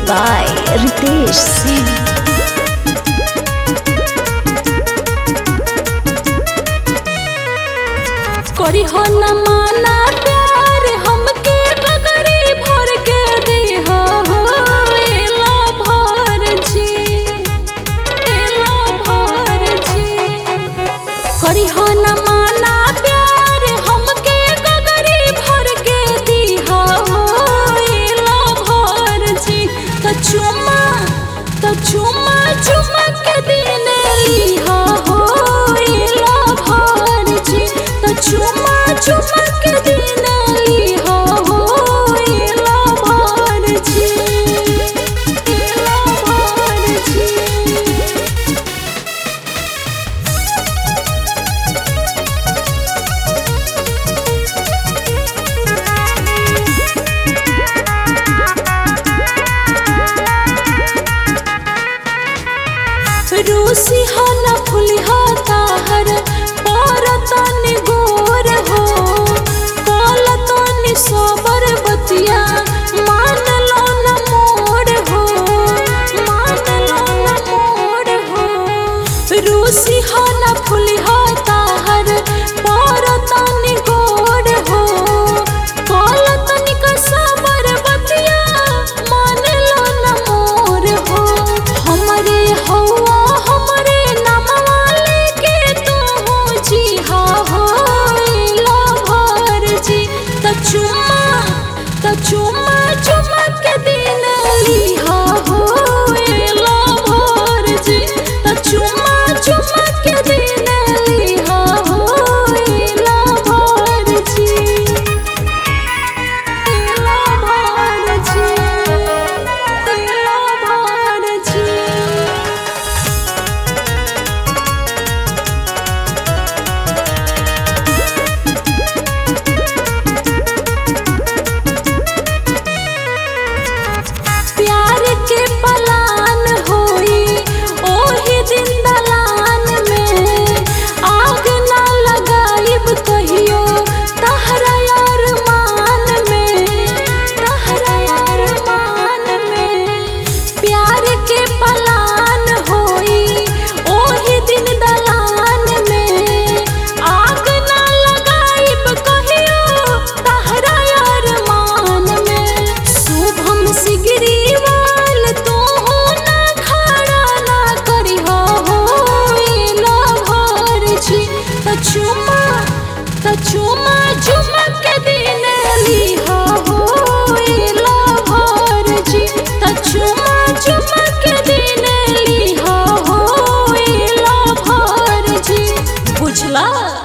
by Ritesh Singh. करी हो न माना प्यार हमके डगरी भर के दे हो एला भर जी एला भर जी करी हो न माना प्यार हमके डगरी भर के दी हो एला भर जी त चुमा त चुमा चुमा के दिन ली हो एला भर जी त चुमा चुमा के दिन ली हो एला भर जी एला भर जी रूसी हो न फुली हो ताहर पर तनी गोर हो कल तनी सोबर बतिया मान लो न मोर हो मान लो न मोर हो रूसी हो न फुली हो ताहर पर तनी गोर हो कल तनी का सोबर बतिया मान लो न मोर हो हमरे हौवा हमरे नामवा लेके तू जी हा हो ला भर जी त चुमा त चुमा चुमा के दिन ली हा हो ला भर जी त चुमा चुमा